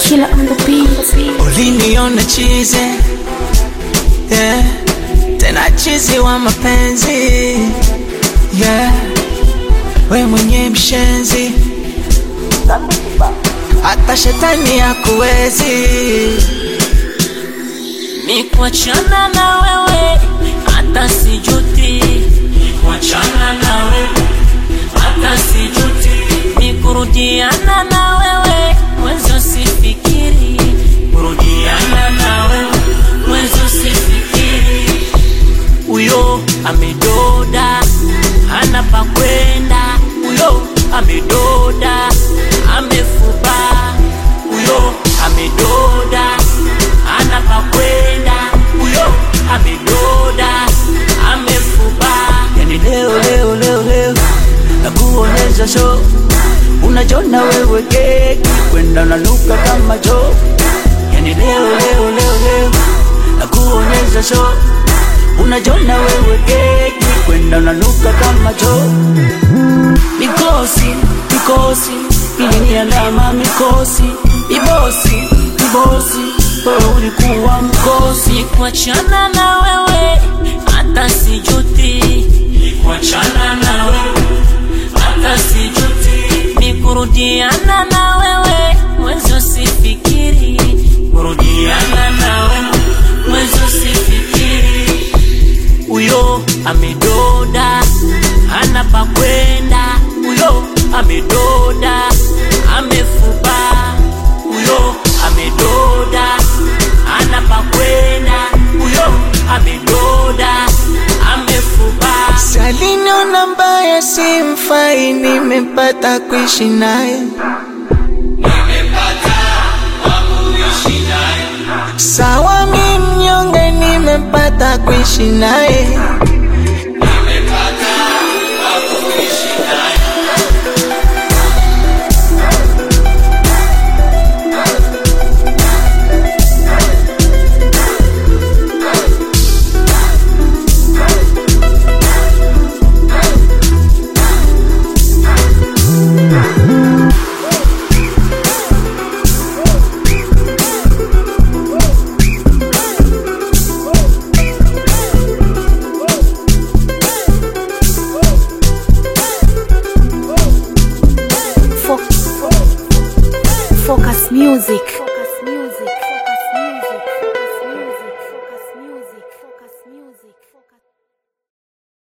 Killer on the beat. uliniona chize yeah. tena chizi wa mapenzi yeah. we mwenye mshenzi hata shetani hakuwezi ni kuachana na wewe hata sijuti ni kuachana na wewe hata sijuti ni kurudiana na wewe mwenzo sifikiri kurudiana na wewe mwenzo sifikiri huyo amedoda hana pa kwenda huyo amedoda amefuba huyo amedoda hana pa kwenda huyo amedoda amefuba yani leo leo leo leo nakuonyesha show unajona wewe keki kwenda unanuka kama cho yani leo leo leo leo nakuonyesha show unajona wewe keki kwenda unanuka kama cho mikosi mikosi iliniandama mikosi ibosi ibosi wewe ulikuwa mkosi ni kuachana na wewe hata sijuti ni kuachana na wewe hata sijuti ni kurudiana na wewe mwenzo sifikiri kurudiana na wewe mwenzo sifikiri huyo amedoda hana pa kwenda huyo amedoda amefuba huyo amedoda hana pa kwenda huyo amedoda amefuba saliniona mbaya simfai nimepata kuishi naye sawa mi mnyonge nimepata kuishi naye Fo- Focus Music.